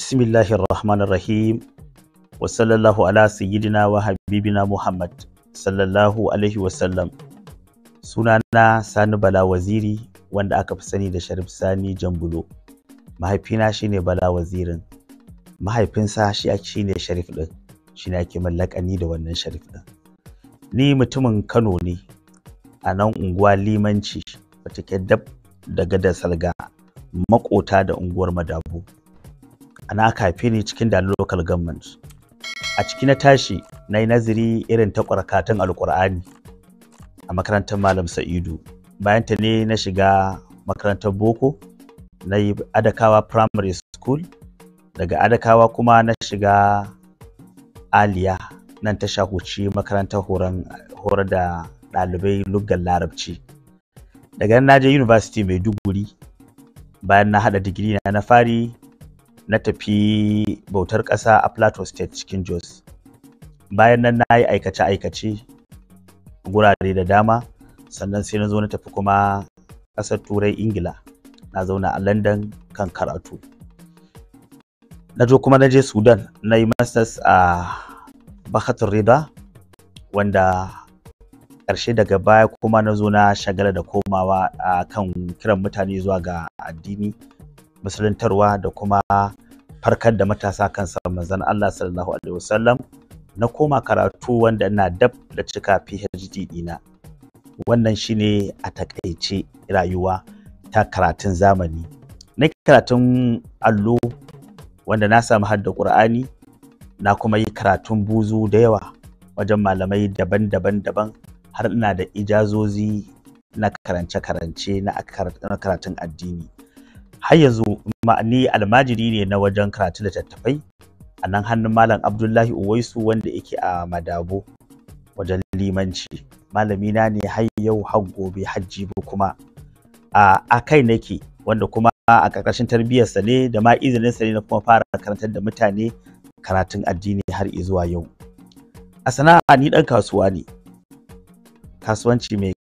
Bismillahir Rahmanir Rahim wa sallallahu ala sayyidina wa habibina Muhammad sallallahu alaihi wa sallam. Sunana Sani Bala Waziri wanda aka fi sani da Sharif Sani Jambulo. Mahaifina shine Bala Wazirin. Mahaifinsa shi shine Sharif din. Shi ne ake mallakani da wannan Sharif din. Ni mutumin Kano ne a nan unguwa Limanci wata ke dab da gadar Salga makota da unguwar Madabu. ana aka haife ni cikin da local government a ciki na tashi na yi nazari irin ta ƙwarkatun alƙur'ani a makarantar malam sa'idu bayan ta ne na shiga makarantar boko na yi adakawa primary school daga adakawa kuma na shiga aliya nan ta shahuci makarantar horar da ɗalibai luggan larabci daga nan na je university maiduguri bayan na haɗa digiri na na fari na tafi bautar ƙasa a plateau state cikin jos bayan nan na yi aikace-aikace gurare da dama sannan sai na zo na tafi kuma ƙasar turai ingila na zauna a london kan karatu na zo kuma na je sudan na yi masters a bakatun rida wanda ƙarshe daga baya kuma na zo na shagala da komawa a kan kiran mutane zuwa ga addini musuluntarwa da kuma farkar da matasa kan manzon Allah sallallahu alaihi wasallam na koma karatu wanda ina dab da cika PhD dina wannan shine a takaice rayuwa ta karatun zamani na karatun allo wanda na samu hadda Qur'ani na kuma yi karatun buzu da yawa wajen malamai daban-daban daban har ina da ijazozi na karance-karance na karatun addini har yanzu ni almajiri ne na wajen karatu littattafai a nan hannun malam abdullahi uwaisu wanda yake a madabo wajen limanci malamina ne har yau har gobe har jibi kuma a kai nake wanda kuma a ƙarƙashin tarbiyyarsa ne da ma izininsa ne na kuma fara karantar da mutane karatun addini har zuwa yau a sana'a ni ɗan kasuwa ne kasuwanci mai